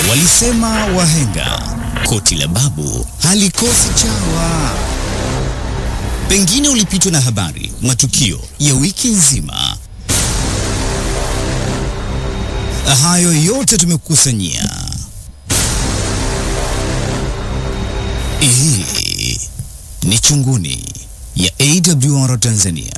Walisema wahenga koti la babu halikosi chawa. Pengine ulipitwa na habari, matukio ya wiki nzima. Hayo yote tumekukusanyia. Hii ni Chunguni ya AWR Tanzania.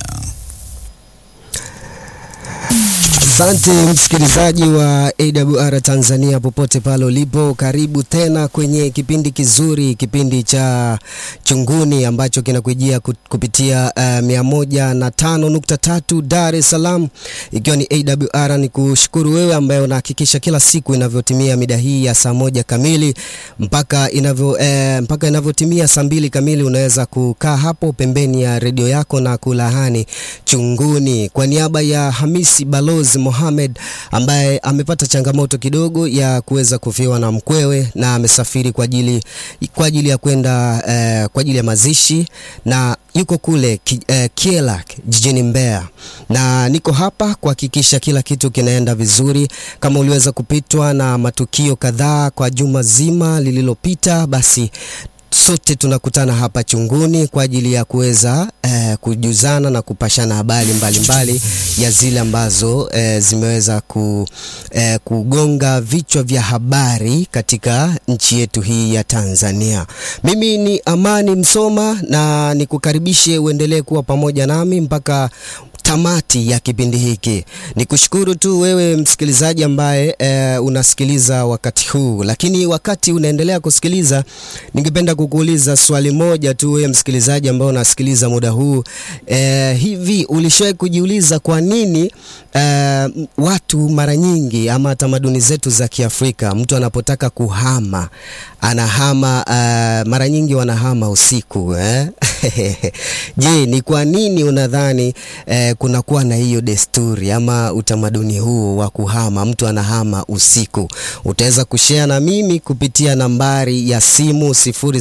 Asante msikilizaji wa AWR Tanzania popote pale ulipo, karibu tena kwenye kipindi kizuri, kipindi cha Chunguni ambacho kinakujia kupitia uh, mia moja na tano nukta tatu Dar es Salaam, ikiwa ni AWR. Ni kushukuru wewe ambaye unahakikisha kila siku inavyotimia mida hii ya saa moja kamili mpaka inavyo eh, mpaka inavyotimia saa mbili kamili unaweza kukaa hapo pembeni ya redio yako na kulahani Chunguni. Kwa niaba ya Hamisi Balozi Mohamed ambaye amepata changamoto kidogo ya kuweza kufiwa na mkwewe na amesafiri kwa ajili kwa ajili ya kwenda eh, kwa ajili ya mazishi na yuko kule ki, eh, Kiela jijini Mbeya, na niko hapa kuhakikisha kila kitu kinaenda vizuri. Kama uliweza kupitwa na matukio kadhaa kwa juma zima lililopita, basi sote tunakutana hapa Chunguni kwa ajili ya kuweza eh, kujuzana na kupashana habari mbalimbali ya zile ambazo eh, zimeweza ku, eh, kugonga vichwa vya habari katika nchi yetu hii ya Tanzania. Mimi ni Amani Msoma na nikukaribishe uendelee kuwa pamoja nami mpaka tamati ya kipindi hiki. Ni kushukuru tu wewe msikilizaji ambaye e, unasikiliza wakati huu, lakini wakati unaendelea kusikiliza, ningependa kukuuliza swali moja tu, wewe msikilizaji ambaye unasikiliza muda huu e, hivi ulishawahi kujiuliza kwa nini e, watu mara nyingi ama tamaduni zetu za Kiafrika, mtu anapotaka kuhama anahama e, mara nyingi wanahama usiku eh? Je, ni kwa nini unadhani eh, kunakuwa na hiyo desturi ama utamaduni huu wa kuhama, mtu anahama usiku? Utaweza kushare na mimi kupitia nambari ya simu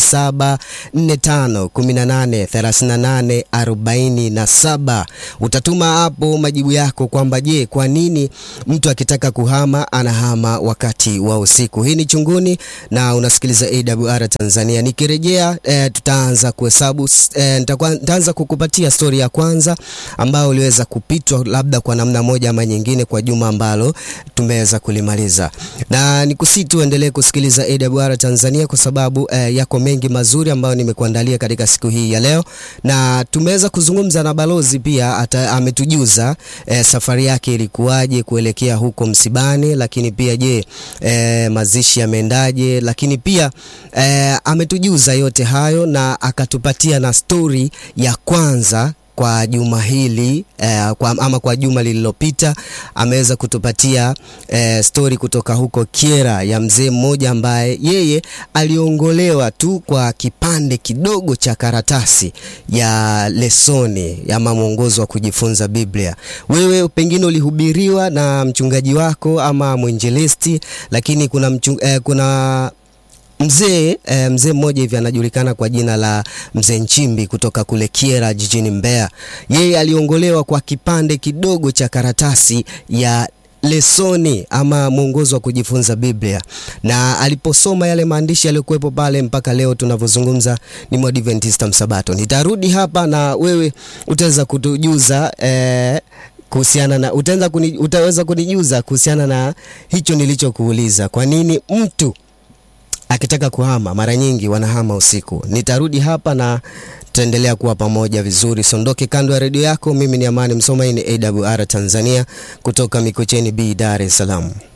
0745183847. Utatuma hapo majibu yako kwamba je, kwa nini mtu akitaka kuhama anahama wakati wa usiku? Hii ni Chunguni na unasikiliza AWR Tanzania. Nikirejea eh, tutaanza kuhesabu eh, nitaanza kukupatia stori ya kwanza ambayo uliweza kupitwa labda kwa namna moja ama nyingine kwa juma ambalo tumeweza kulimaliza, na nikusii tu endelee kusikiliza AWR Tanzania kwa sababu eh, yako mengi mazuri ambayo nimekuandalia katika siku hii ya leo, na tumeweza kuzungumza na balozi pia ata, ametujuza eh, safari yake ilikuwaje kuelekea huko msibani, lakini pia je, eh, mazishi yameendaje, lakini pia eh, ametujuza yote hayo na akatupatia na stori ya kwanza kwa juma hili eh, kwa, ama kwa juma lililopita ameweza kutupatia eh, stori kutoka huko Kiera ya mzee mmoja ambaye yeye aliongolewa tu kwa kipande kidogo cha karatasi ya lesoni ama mwongozo wa kujifunza Biblia. Wewe pengine ulihubiriwa na mchungaji wako ama mwinjilisti, lakini kuna, mchung, eh, kuna mzee e, mzee mmoja hivi anajulikana kwa jina la mzee Nchimbi kutoka kule Kiera jijini Mbeya. Yeye aliongolewa kwa kipande kidogo cha karatasi ya lesoni ama mwongozo wa kujifunza Biblia, na aliposoma yale maandishi yaliyokuwepo pale, mpaka leo tunavyozungumza ni Mwadventista Msabato. Nitarudi hapa na wewe utaweza kutujuza e, kuhusiana na utaweza kuni, utaweza kunijuza kuhusiana na hicho nilichokuuliza, kwa nini mtu akitaka kuhama mara nyingi wanahama usiku. Nitarudi hapa na tutaendelea kuwa pamoja vizuri. Sondoke kando ya redio yako. Mimi ni Amani Msoma, hii ni AWR Tanzania kutoka Mikocheni B, Dar es Salaam.